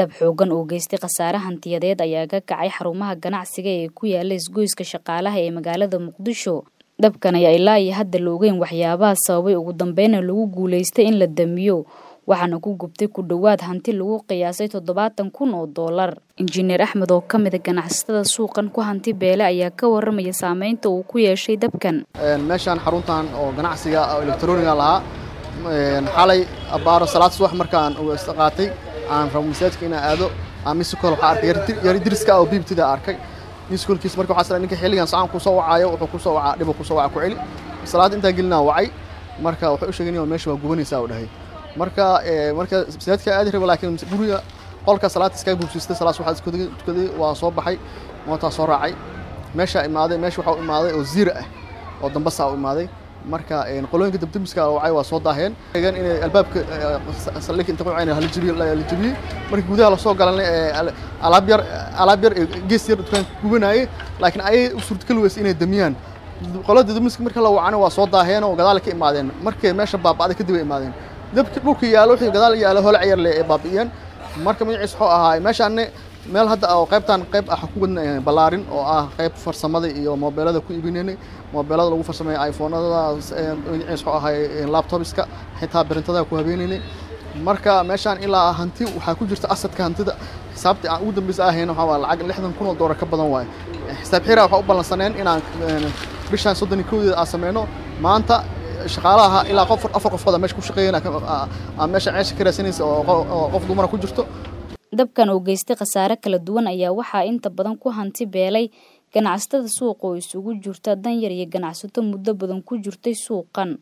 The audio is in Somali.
dab xoogan oo geystay khasaare hantiyadeed ayaa ka kacay xarumaha ganacsiga ee ku yaala isgoyska shaqaalaha ee magaalada muqdisho dabkan ayaa ilaa iyo hadda la ogeyn waxyaabaha sababay ugu dambeyna lagu guulaystay in la damiyo waxaana ku gubtay ku dhowaad hanti lagu qiyaasay toddobaatan kun oo doolar injineer axmed oo ka mida ganacsatada suuqan ku hanti beele ayaa ka waramaya saameynta uu ku yeeshay dabkan meeshaan xaruntan oo ganacsiga oo elektroniga lahaa xalay abaaro salaad subax markaan qaatay aan rabo masaajidka inaan aado misikol waxaa arkay yari diriska oo biibtida arkay misikolkiis marka waxaa ninka xilligan sacaan kusoo wacaayo wuxuu kusoo wacaa dhibo kusoo waca ku celi salaad intaan gelinaa wacay marka wuxuu u sheegay meesha waa gubanaysaa u dhahay marka marka masaajidka aadi raba laakiin guriga qolka salaad iskaga buubsiistay salaad waxaa isku tukaday waa soo baxay mootaa soo raacay meesha imaaday meesha waxaa u imaaday oo ziira ah oo dambasa u imaaday marka qolooyinka dabdamiska wacay waa soo daaheen eegan inay albaabka saldhigka inta qocayna hala jabiyey la jabiyey markii gudaha lasoo galanay alaab yar alaab yar gees yar dukaanka gubanayay laakiin ayay u suurtagali weysay inay damiyaan qolada dabdamiska marka la wacana waa soo daaheen oo gadaal ka imaadeen markay meesha baaba'day kadib ay imaadeen dabki dhulka yaalo wixii gadaal yaalo hole ciyar le ee baabi'iyeen marka magaciis wuxuu ahaa meeshaanne meel hadda oo qaybtan qayb ah ku wadna ballaarin oo ah qayb farsamada iyo moobeelada ku iibinaynay moobeelada lagu farsameeya iphonada magaciis wuxuu ahay laptopska xitaa birintada ku habeenaynay marka meeshaan ilaa hanti waxaa ku jirta asadka hantida xisaabtii aan ugu dambeysa ahayn waxaa waa lacag lixdan kun oo doolar ka badan waaye xisaab xira waxaa u ballansaneen inaan bishaan soddon iyo kowdeeda aan sameyno maanta shaqaalaha ilaa qof afar qofooda meesha ku shaqeeyeen aan meesha ceesha ka raadsanaysa oo qof dumara ku jirto dabkan oo geystay khasaare kala duwan ayaa waxaa inta badan ku hanti beelay ganacsatada suuqa oo isugu jirta danyar iyo ganacsato muddo badan ku jirtay suuqan